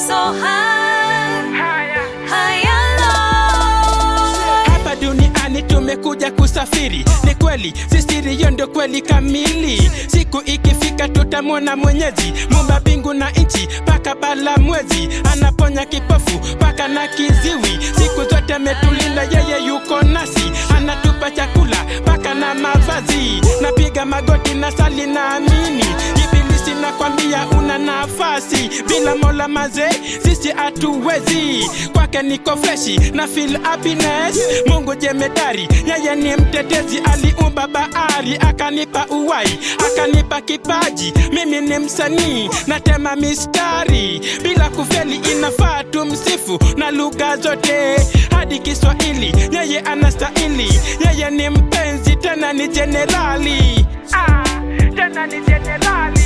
so high, higher low. hapa duniani tumekuja kusafiri ni kweli sisiri hiyo ndio kweli kamili siku ikifika tutamwona mwenyezi mumba mbingu na nchi paka bala mwezi anaponya kipofu paka na kiziwi siku zote ametulinda yeye yuko nasi anatupa chakula paka na mavazi napiga magoti na sali na amini ibilisi nakwambia una nafasi bila mola maze sisi hatuwezi kwake niko freshi na feel happiness mungu jemedari yeye ni mtetezi aliumba bahari akanipa uwai akanipa kipaji mimi ni msanii natema mistari bila kufeli inafaa tumsifu na lugha zote hadi kiswahili yeye anastahili yeye ni mpenzi tena ni jenerali ah, tena ni jenerali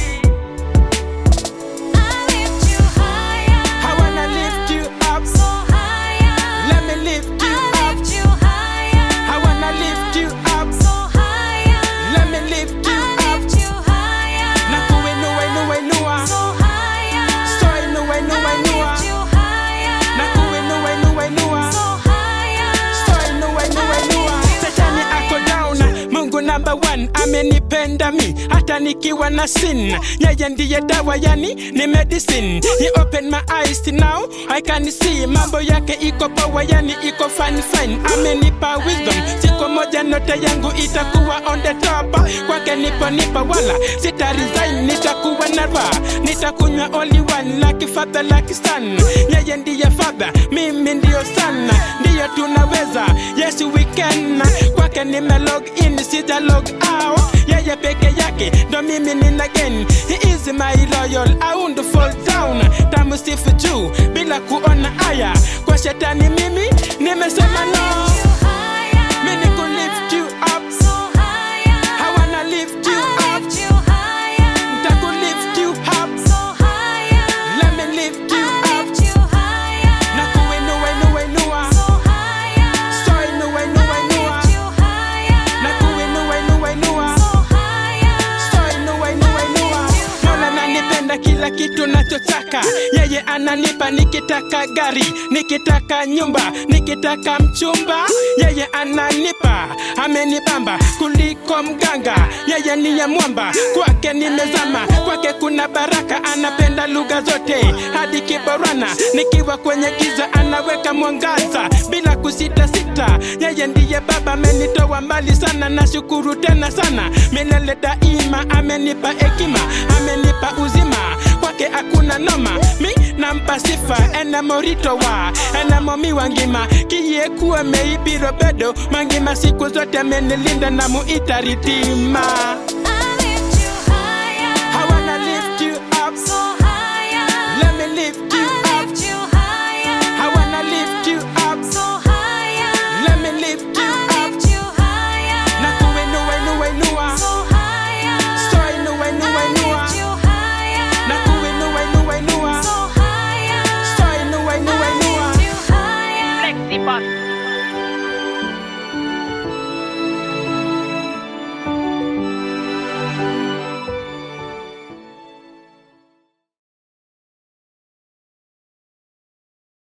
I lift you higher, I wanna lift you up. so higher. Let me lift you I up. lift you higher, I wanna lift you up. so higher. Let me lift you I up. lift you higher, Na kuinua inua inua. so higher. So inua inua I inua. lift you higher, Na kuinua inua inua. so higher. So inua inua inua. Shetani ako down. Mungu number one amenipenda mi hata nikiwa na sin. Yeye ndiye dawa yani ni medicine. He opened my eyes now I can see mambo yake iko power yani iko fine fine. Amenipa wisdom siku moja note yangu itakuwa on the top. Kwake nipo nipa wala sita resign nitakuwa na raha nitakunywa only one like father like son. Yeye ndiye father mimi ndio sana ndiyo tunaweza yes we can kwake nime log in sija log out yeye peke yake ndo mimi nina gain he is my loyal I won't fall down tamusifu juu bila kuona haya kwa shetani mimi nimesema no Lift you higher, mimi ku lift you up so higher. I wanna lift you I up lift you higher, ntaku lift you up so higher. let me lift you I up lift you higher, na kuinua inua inua so higher. so inua inua I inua lift you higher, na kuinua inua inua so higher. So inua inua inua Mola nanipenda kila kitu nachotaka yeye ananipa nikitaka gari nikitaka nyumba nikitaka mchumba yeye ananipa amenibamba kuliko mganga yeye ni ya mwamba kwake nimezama kwake kuna baraka anapenda lugha zote hadi kiborana nikiwa kwenye giza anaweka mwangaza bila kusita sita yeye ndiye baba amenitoa mbali sana nashukuru tena sana milele daima amenipa hekima amenipa uzima kwake hakuna noma mi nampa sifa enamoritowa enamomiwa ngima kiyekuwa meibiro bedo mangima siku zote amenilinda na muita ritima